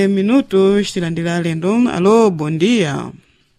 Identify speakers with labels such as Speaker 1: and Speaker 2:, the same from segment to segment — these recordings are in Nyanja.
Speaker 1: minutos tilandira alendo alo bom dia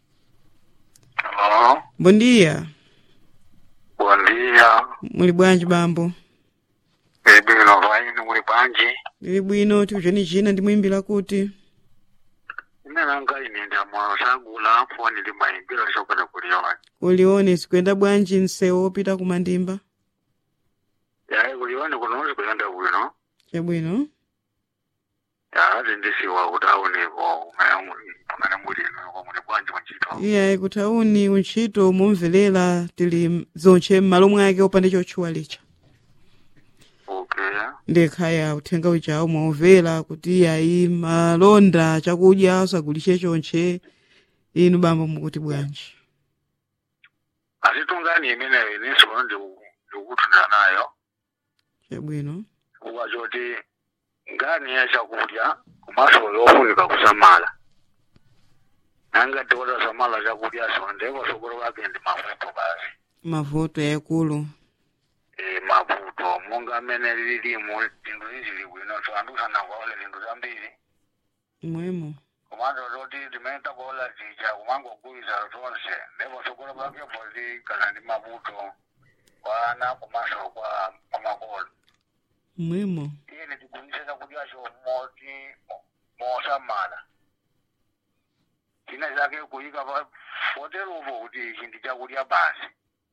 Speaker 2: Alô,
Speaker 1: bom dia
Speaker 2: bom dia.
Speaker 1: muli bwanji bambo
Speaker 2: Bebino vaini muli bwanji.
Speaker 1: lili bwino tikucheni china ndimwimbira kuti
Speaker 2: Ine nanga ine ndi amalo sagula foni ndi mayimbiro chokota kuliona.
Speaker 1: ulione sikuyenda bwanji msewu wopita kumandimba
Speaker 2: Yayi kuliona kunozi kuyenda bwino.
Speaker 1: chabwino
Speaker 2: Yaati ndisiwa kuti aoneko umene muli ino kwa muli bwanji machito.
Speaker 1: iyayi kuthauni untchito mumverera tili zonche m'malo mwake opanda chotchuwa licha
Speaker 2: Okay.
Speaker 1: ndekhaya uthenga uchawo mwaumvera kuti iyayi malonda chakudya usagulishe chonche inu bambo mukuti bwanji
Speaker 2: Asitungani imeneyo ineso ndikutunda nayo.
Speaker 1: chabwino
Speaker 2: Kuba choti ngani ya chakudya kumaso yofunika kusamala. Nanga tiwota samala chakudya so ndeko sokolo wake ndi mavuto basi.
Speaker 1: mavuto yakulu
Speaker 2: e mavuto monga amene lilimo zinthu zizili bwino so anthu sanakwaole zinthu zambiri
Speaker 1: mwemo
Speaker 2: komanso zoti zimene takwaola zija kumangogwiza zonse ndipo sokolo pakepo zikhala ndi mavuto kwa ana komanso kwa kwa makolo
Speaker 1: mwemo
Speaker 2: iye tigwiritse chakudyacho moti mosamala china chake kuyika pa foteropo kuti ichi ndi chakudya basi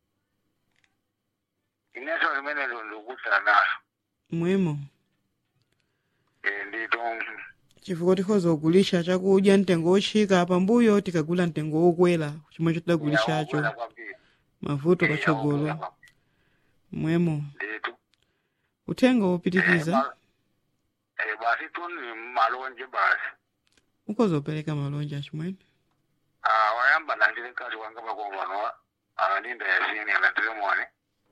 Speaker 2: inenso limene ndikutsala naso
Speaker 1: mwemo
Speaker 2: Eh, ndito
Speaker 1: chifukwa tikhoza kugulisha chakudya mtengo wotchika pambuyo tikagula mtengo wokwera chomwe chotidagulishacho mavuto patsogolo mwemo
Speaker 2: ndito
Speaker 1: uthenga wopitikiza
Speaker 2: basi tuni malonje basi
Speaker 1: ukhoza upereka malonje achimwene
Speaker 2: Ah, wayamba landile kazi wanga pakovano alandinda yasini alandile mone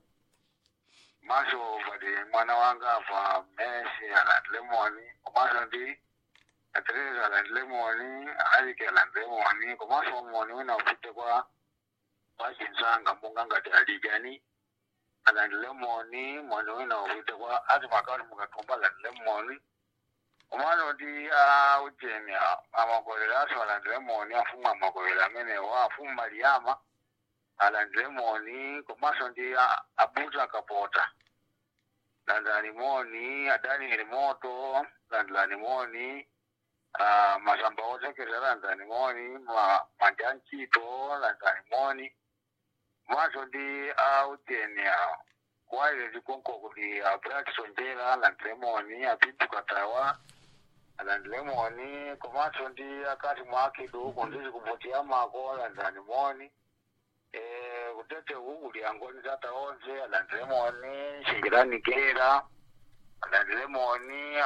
Speaker 2: maso pati mwana wanga apa mesi alandile moni komaso ndi atereza alandile moni alike alandile moni komaso moni wina ufite kwa kwa chinsanga mbunga ngati alijani alandile moni moni wina ufite kwa ati makati mukatumba alandile moni umwana kuti aujeni amakolero aso alandire moni afumu amakolero amenewo afumu maliyama alandire moni komanso ndi a- abuza akapota landani moni adaniyeli moto landilani moni ah, masamba otekeza landani moni ma- manja ntchito landani moni komanso ndi aujeni kwaile zikonko kuti abrakisonjera landire moni apidukatawa alandile moni komanso ndi akati mwakidu kundizi kupotiya mako alandani moni eh kutete kukuli angoni tata onse alandile moni shingilanikera alandile moni